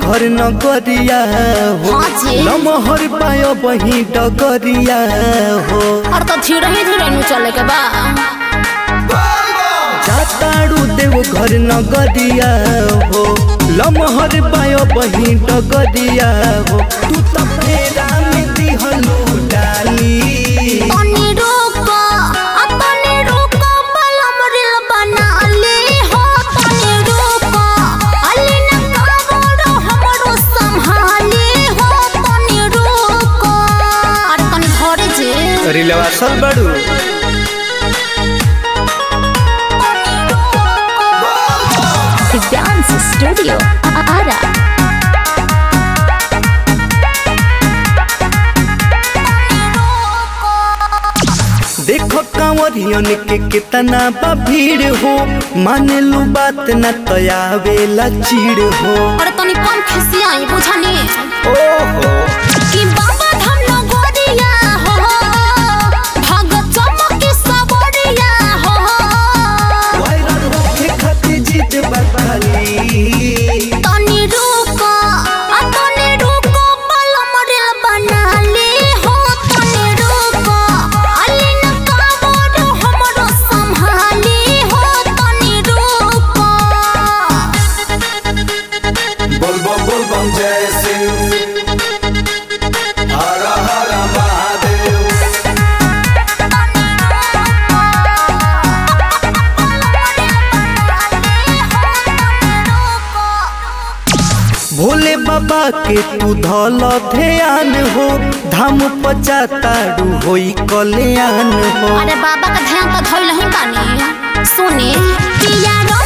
घर नगरिया हो हाँ जी। लमहर पायो बही डगरिया हो और तो धीरे ही धीरे नु चले के बा जाताड़ू देव घर नगरिया हो लमहर पायो बही डगरिया हो तू त फेरा में दिहलू डाली तनी रुको आ तनी रुको बलम रिल बना ले हो तनी रुको अली न कावड़ो हमरो संभाले हो तनी रुको अरे तनी घरे जे रिलवा सल बड़ू दिव्यांश स्टूडियो आरा देखो कांवरियन के कितना बा भीड़ हो माने लू बात न तयावेला चीड़ हो अरे तनी कम खिसियाई बुझनी ओहो कि बाबा धाम नगरिया हो भगत चमकी सबरिया हो वायरल होके खातिर जीत बदली तनी रुको आ तनी रुको बलम रिल बना ले हो तनी रुको अली न कावड़ो हमरो संभाले हो तनी रुको बोल बम बोल बम जय शिव हर हर महादेव भोले बाबा के तू धल ध्यान हो धाम पचाताड़ू होई कल्याण हो अरे बाबा का ध्यान तो धइल ही बानी सुने पिया रो